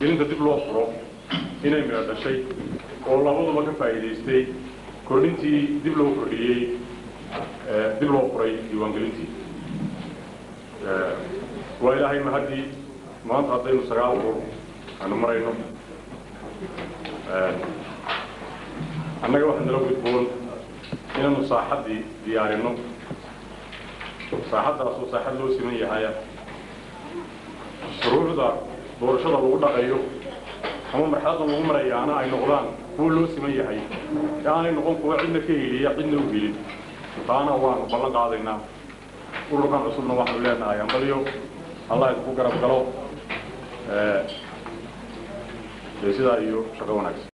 gelinta dib loo furo inay midho dhashay oo labaduba ka faa'iidaystay kordhintii dib loo kordhiyey dib loo furay diiwaangelintii waa ilaahay mahaddii maanta haddaynu sagaal urur aanu marayno annaga waxaa nala gudboon inaanu saaxaddii diyaarinno saaxaddaasoo saaxad loo siman yahaya shuruucda doorashada lagu dhaqayo ama marxaladda lagu marayaana ay noqdaan kuwa loo siman yahay ee aanay noqon kuwa cidna ka heliya cidna u helin taana waanu ballan qaadaynaa ururkan cusubna waxaanu leenahay ambaliyo allah idinku garab galo sidaa iyo shaqo wanaagsan